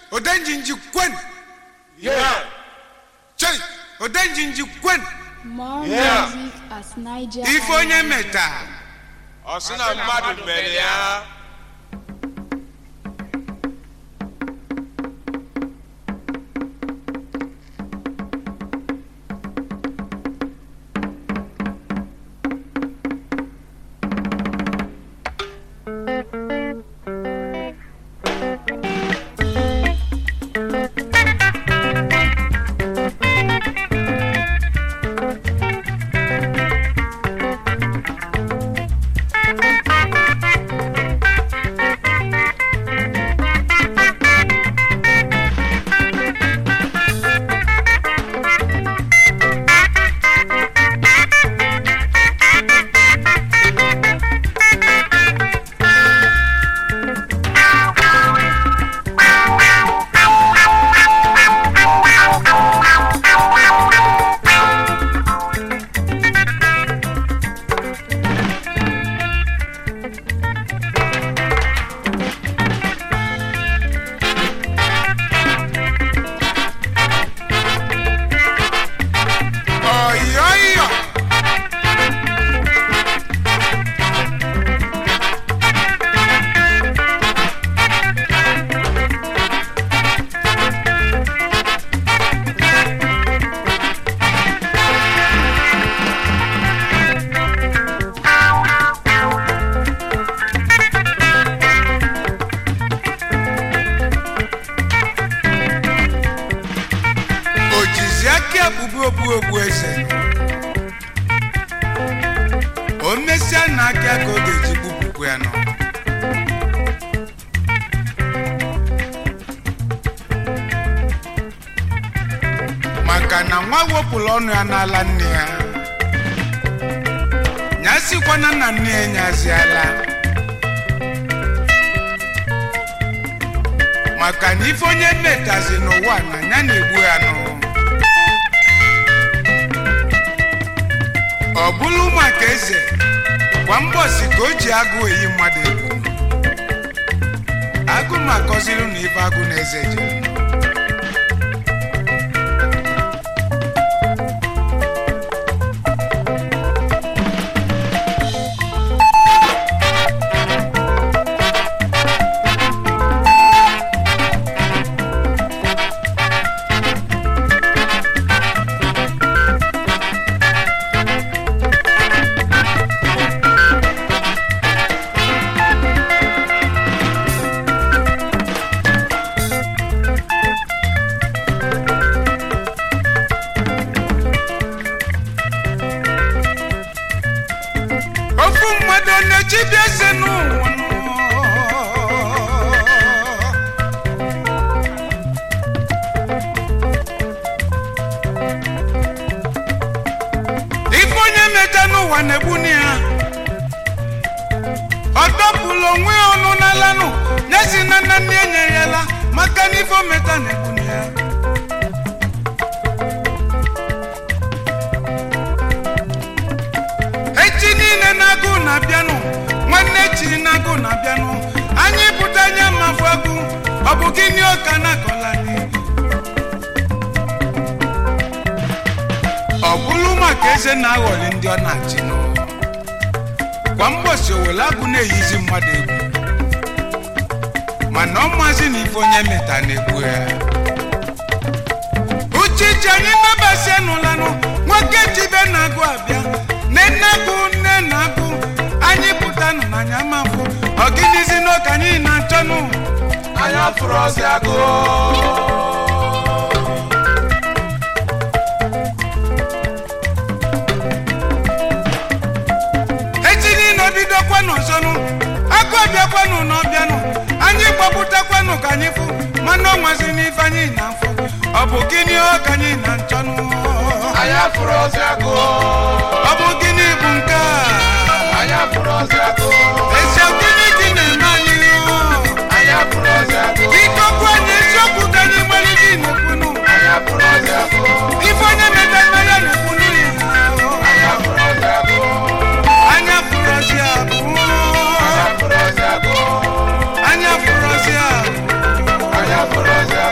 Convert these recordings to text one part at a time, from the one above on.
odenjinji kwen Yeah. chei odenjinji kwen More Yeah. music at Niger. ife onye Island. meta Ọ sị na mmadụ mere ya. ọyọyọ o jizi aka ekpubu okpu okpu eze o mesịa na aka ka ọ ga-eji gbupụkwu ya nọ maka na nwa wepụrụ ọnụ ya n'ala nne ya nyasikwana na nne ya nyaziala maka na ife onye metazi n'ụwa na ya na-egbu ya nụ ọ bụrụ maka eze kwa mbọsi ka o ji agụ eyi mmadụ egwu agụ ma akọziri na ife agụ na eze jere ofu mmadụ ọ na-echibi eze n'ụwa nọ? ife onye meta n'ụwa na-egbuni ya ọ dọpụrụ onwe ya ọnụ n'alanụ nyezi na nna nne enyere ya la maka na ife o meta na-egbuni ya echi niile na-agụ na-abịanụ nwanne chiri na-agụ na-abịanụ anyị pụta anya mafụ agụ ọ bụ gịnị ọka na-akọla anyị ọ bụrụ maka eze na-aghọli ndị ọ na-achị nụ kwa mgbọsi owele agụ na-eyizi mmadụ egwu mana ọ mazi na ife onye meta na-egbu ya uchichi anyị nabasi nụlanụ nwoke jibe na-agụ abịa nne nne-agụ nne na-agụ anyị pụtanụ n'anya mafụ ọgịnizi n'oke anyị na-achọnụ Anya fụrụ ọsị agụ. echi niile obidokwanụ ọzọnụ agụ ọbịakwanụ na ọbịanụ anyị gbapụtakwanụ ka anyị fụ mana ọnwazi n'ife anyị na-afụ ọ bụ gịnị ọ ka anyị na-achọnụ Anya fụrụ ọsị agụ. ọ bụ gịnị bụ nke a Anya fụrụ ọsị agụ. ezi gịnị dị na-eme anyị Anya fụrụ ọsị agụ. biko gwa anyị eziokwu ka anyị gbara dị na-ekwunu Anya fụrụ ọsị agụ. ife onye meta mmanya na-ekwunu Anya fụrụ ọsị agụ. anya fụrụ ọzi abụ Anya fụrụ ọsị agụ. anya fụrụ ọzi abụ Anya fụrụ ọsị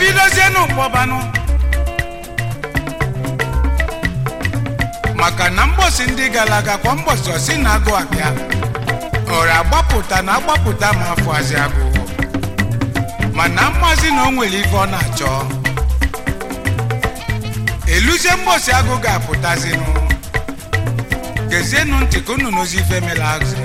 ebidozienụ kpọbanụ maka na mgbọsi ndị gara aga kwa mgbọsi osi na agụ abịa ọra agbapụta na agbapụta ma afọ azị agụ mana mmazi na o nwere ife ọ na-achọ eluzie mgbọsi agụ ga-apụtazinụ gezienụ ntị ka unu n'ozi ife mela azụ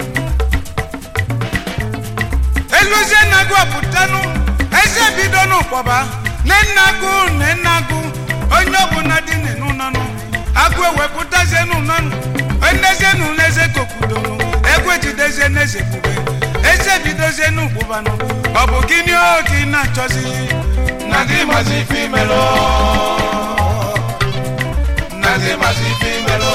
eluzie na agụ apụtanụ eze bido n'ụkpọba nne agụ nne agụ onye ọbụla dị n'ụnọnụ agụ ewepụtazie n'ụnọnụ endezienụ n'eze kokudonụ egwu ejidezie n'eze kpube eze bidozie n'ụkpụbanụ ọ bụ gịnị oge ị na-achọzi na gị mazi ife imelụ na gị mazi ife imelụ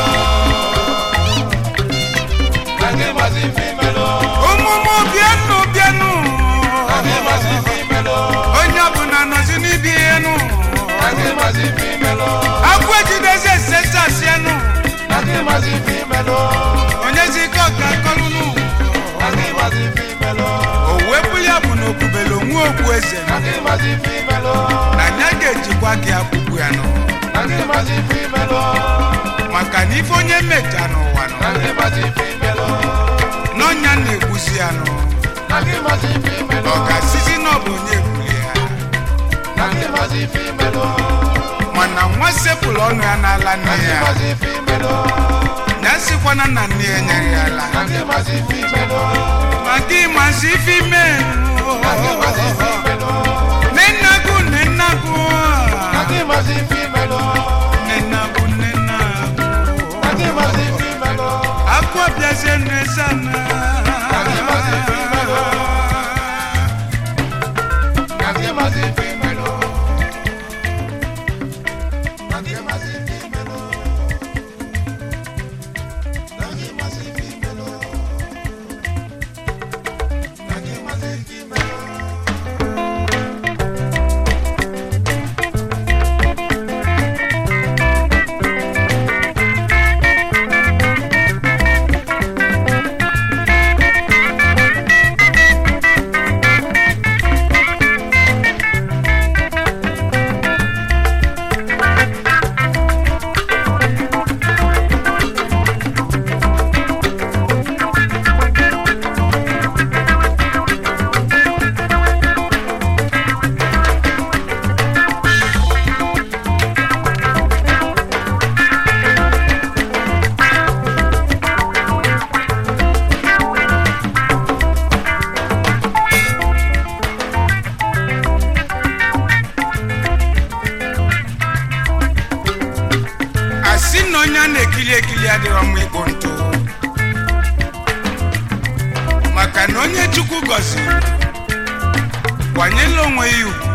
na gị mazi ife imelụ ụmụmụ bịanụ bịanụ na gị mazi ife imelụ onye ọbụla nọzi n'ibi ihe nụ na gị mazi ife imelụ agụ ejidezi esesasianụ na gị mazi ife imelụ onyezi ike ọka kọlụnụ na gị mazi ife imelụ o wepụ ya bụ na okpubele onwe okpu eze na gị mazi ife imelụ na ya ga-ejikwa gị akwụkwụ ya nụ na gị mazi ife imelụ maka na ife onye mecha n'ụwa nọ na gị mazi ife imelụ n'ọnya na-egbusi ya nụ na gị mazi ife imelụ ọ ga-asịzi na ọ bụ onye egbuli ya na gị mazi ife imelụ mana nwa sepụlụ ọnụ ya n'ala nne na gị ya mazi ife imelụ ya sịkwana na nne ya nyere ya ala na gị mazi ife imelụ ma gị mazi ife ime na gị mazi ife imelụ nenagụ nenagụ na gị mazi ife imelụ nenagụ nenagụ na gị mazi ife imelụ akụ ọbịazie n'ezana na gị mazi ife imelụ na gị mazi ife imelụ na gị mazi ife imelụ na gị mazi ife imelụ na gị mazi ife imelụ asị na onye a na-ekili ekili adịrọ mma ịkpụ ntụ maka na onye chukwu gọziri kwanyela onwe ya ugwu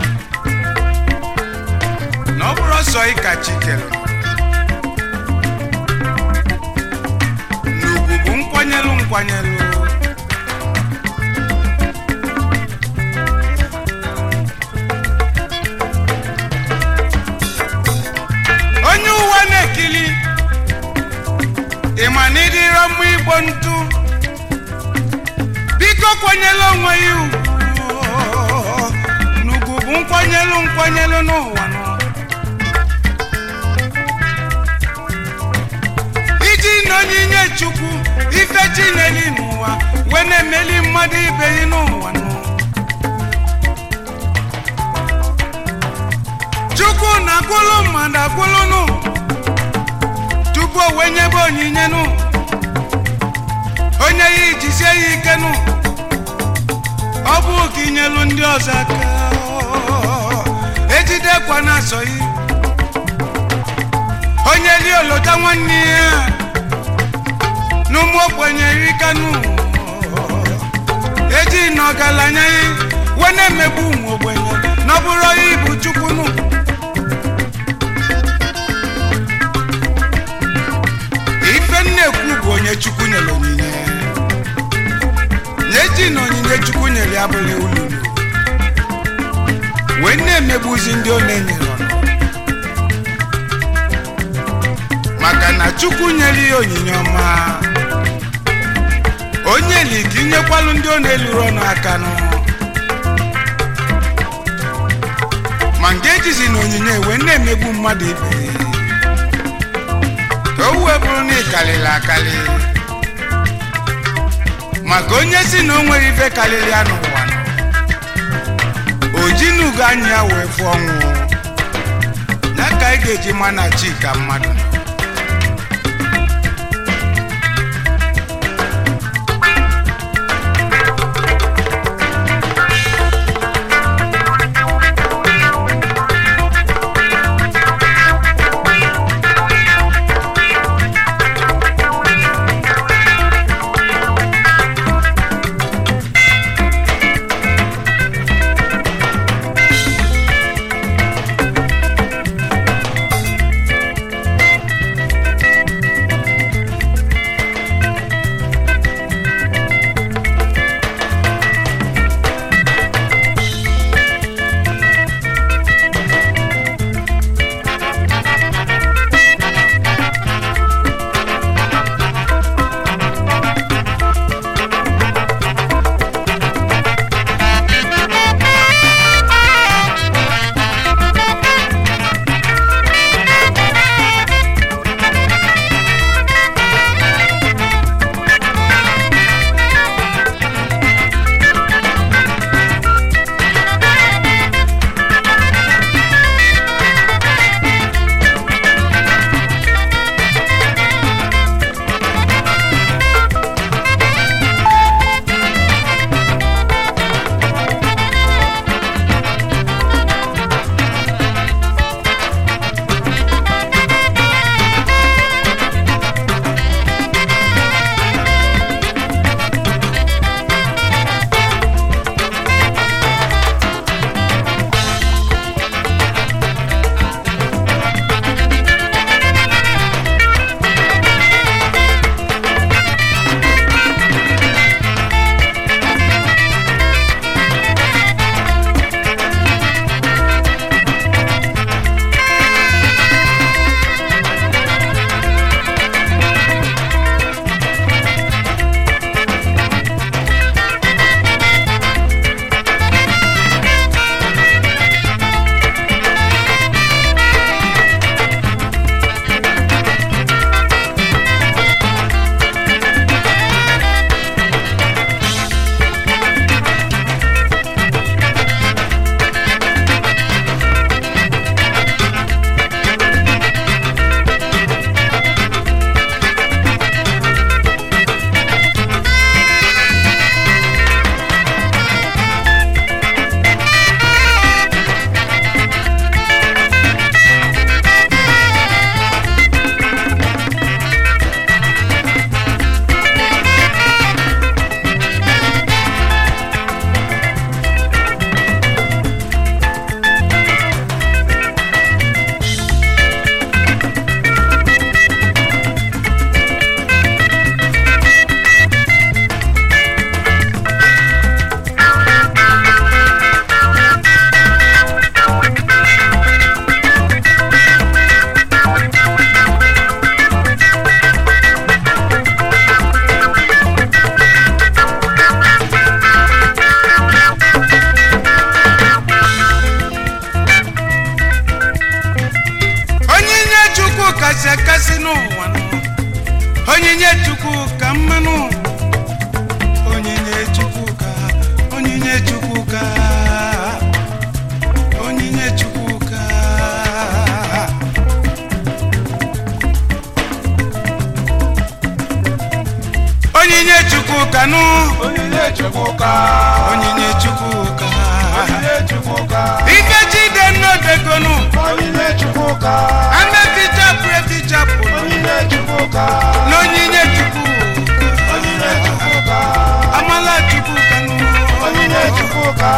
na ọ bụrụ ọsọ ịka chi kere na ugwu bụ nkwanyelụ nkwanyelụ onye ụwa na-ekili ịma na ịdịrọ mma igbo ntụ biko kwanyela onwe ya ugwu n'ugwu bụ nkwanyelụ nkwanyelụ n'ụwa nọ iji na onyinye chukwu ife chineli n'ụwa wee na-emeli mmadụ ibe ya n'ụwa nọ chukwu na-akwụlụ mmadụ akwụlụ nụ tupu o wee nyebe onyinye nụ onye ya ijisie ya ike nụ ọ bụ ka inyelu ndị ọzọ aka ejidekwa na-asọ yi onye li olota nwanne ya n'ụmụ ogbenye rikanụ eji na ọgaranya ya wee na-emegbu ụmụ ogbenye na ọ bụrụ onye ibu chukwu nụ ife nnekwu bụ onye chukwu nyere onyinye na-eji na onyinye chukwu nyere ya bụla ululu wee na-emegbuzi ndị ọ na-enyere ọnụ maka na chukwu nyere ya onyinye ọma onye li ka inyekwalụ ndị ọ na-eluru ọnụ aka nụ ma nke ejizi na onyinye wee na-emegbu mmadụ ibe ka o wee bụrụ na ịkalịrị akali maka onye si na o nwere ife karịrị ya n'ụwa nọ, o ji n'ugo anya ya wee fụọ ọnwụ ya ka anyị ga-eji ma na chi ka mmadụ onyinye chukwu kasị akasị n'ụwa nọ. onyinye chukwu ka mmanụ onyinye chukwu ka onyinye chukwu ka onyinye chukwu ka onyinye chukwu ka nụ Onyinye Chukwuka. onyinye chukwu ka Onyinye Chukwuka. ike jide nnọdegonu Onyinye Chukwuka. ametichapụ etichapụ Onyinye Chukwuka. n'onyinye chukwu Onyinye Chukwuka. amala chukwu ka nụ Onyinye Chukwuka.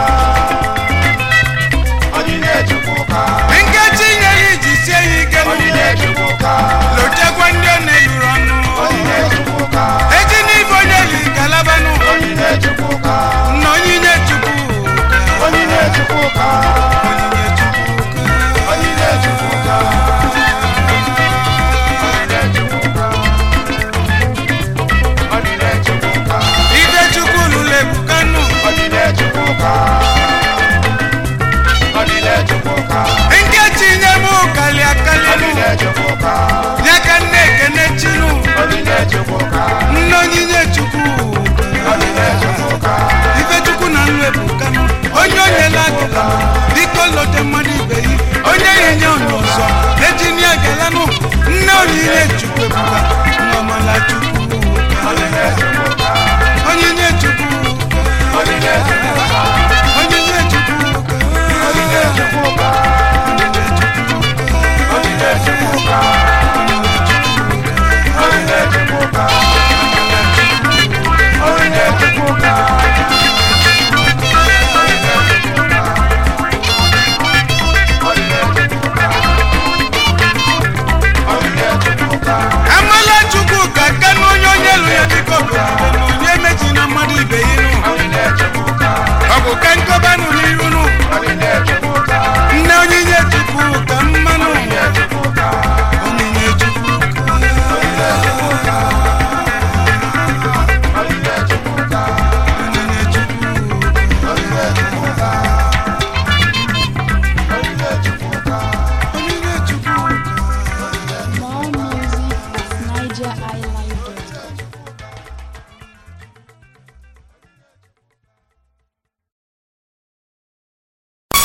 Onyinye Chukwuka. nkechi nyere iji sie ya ike nụ Onyinye Chukwuka. lotekwa ndị ọ na-eluru ọnụ Onyinye Chukwuka. eji n'ife onye li galabanụ Onyinye Chukwuka. na onyinye chukwu Onyinye Chukwuka. onyinye chukwu Onyinye Chukwuka. ebuka